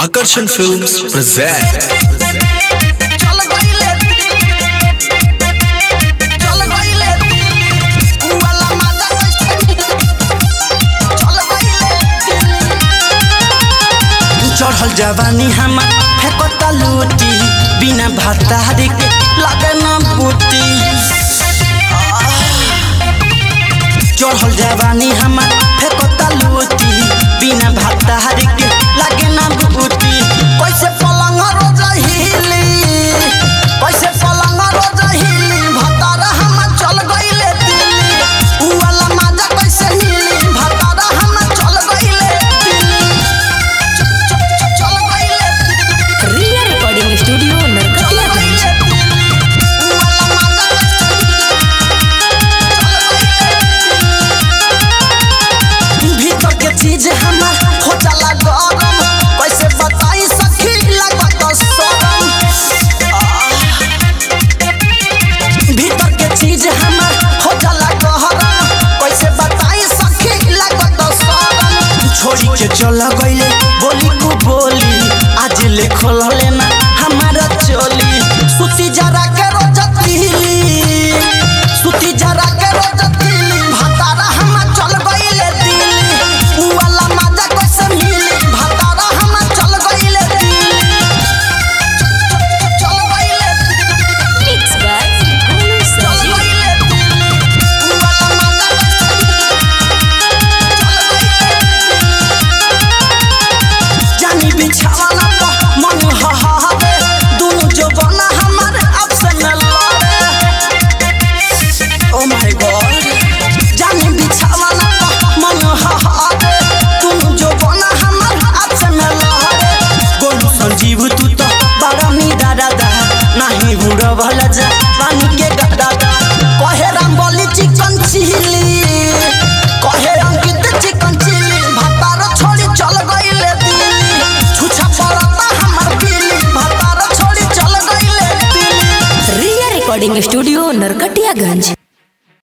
Akarsan Films present चल गइले चल गइले उ वाला माजा कैसे चल गइले चढ़ल जवानी हमार फेकता लूटी बिना भातारी के लगे न बूटी चढ़ल जवानी हमार फेकता लूटी बिना भातारी के लगे न बूटी कैसे पलंग रोज हिली कैसे पलंग रोज हिली भतारा हम चल गइले दिल्ली उ वाला माजा कैसे हिली भतारा हम चल गइले दिल्ली चल गइले रिया रिकॉर्डिंग स्टूडियो चल नरकटिया गइले उ वाला माजा भीतर के चीज हमार हो जाला गरम कैसे बताई सखी लागत शरम भीतर के चीज हमार हो जाला गहरम कैसे बताई सखी लागत शरम छोड़ी के चल गईले बोली को बोली आज ले खोल लेना हमारा चोली सुती जरा के रोज तिली सुती जरा के रोज तिली भतारा हम चल गइले दिल्ली उ वाला माजा कैसे मिली भतारा हम चल गइले दिल्ली चल गइले मिक्स बाय गोलू चल संजीव गइले दिल्ली उ वाला माजा चल जानी बिछावाना पर मन हहावे दोनों जो बना हमारे आपसे में लड़े ओ माय गॉड जानी बिछावाना पर मन हहावे दोनों जो बना हमारे आपसे में लड़े गोलू संजीव तू तो बड़ा नीदा दादा नहीं बुढ़ा भला जा पानी के दादा कहे राम बोली चिकन चिली कहे अंकित चिकन चिली भतार छोड़ी चल गइले दिल्ली छुछा पड़ता हमर दिल्ली भतार छोड़ी चल गइले दिल्ली रिया रिकॉर्डिंग स्टूडियो नरकटियागंज